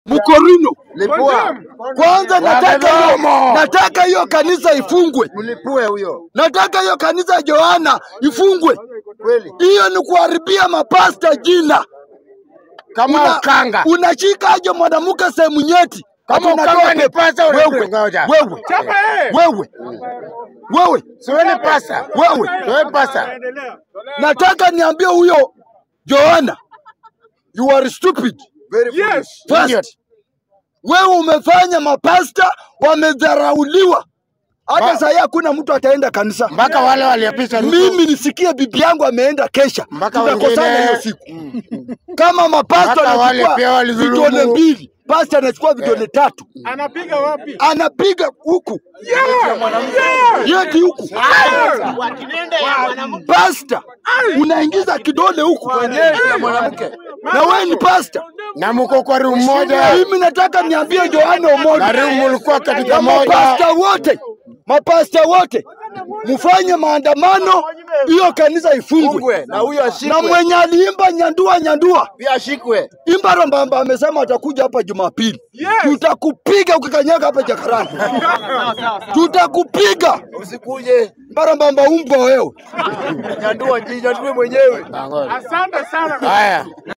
Mkorino. Lipua. Kwanza nataka hiyo, Wamedomo. nataka hiyo kanisa ifungwe. Mlipue huyo. Nataka hiyo kanisa ya Johana ifungwe. Kweli. Hiyo ni kuharibia mapasta jina. Kama Una- ukanga. Unashika aje mwanamke sehemu nyeti? Kama Ati unatoa ukanga ni pepo. pasta wewe, unatoa ngoja. wewe, wewe, wewe, Siwe ni pasta. wewe. Siwe pasta. Nataka niambie huyo Johana, you are stupid. Very foolish. First, Idiot. wewe umefanya mapasta wamedharauliwa. Hata Ba- saa hii hakuna mtu ataenda kanisa. Mpaka wale waliopisha Ruto. Mimi nisikie bibi yangu ameenda kesha, Mpaka tutakosana wengine- hiyo siku. Kama mapasta Mpaka wale pia anachukua walidhulumu. vidole mbili, pasta anachukua vidole tatu, Anapiga wapi? anapiga huku yeti huku, pasta unaingiza kidole huku mwanamke. na wewe ni pasta. Na mko kwa room moja. Mimi nataka niambie Johana Na Omondi room mlikuwa katika na moja. mapasta wote, mapasta wote mfanye maandamano, hiyo kanisa ifungwe, Na huyo na ashikwe. mwenye aliimba nyandua nyandua Pia ashikwe. Imbaro Mbamba amesema atakuja hapa Jumapili. Yes. Tutakupiga ukikanyaga hapa Jakarani. Tutakupiga. Usikuje. Imbaro Mbamba umbwa wewe. Nyandua, nyandue mwenyewe. Asante sana. Haya.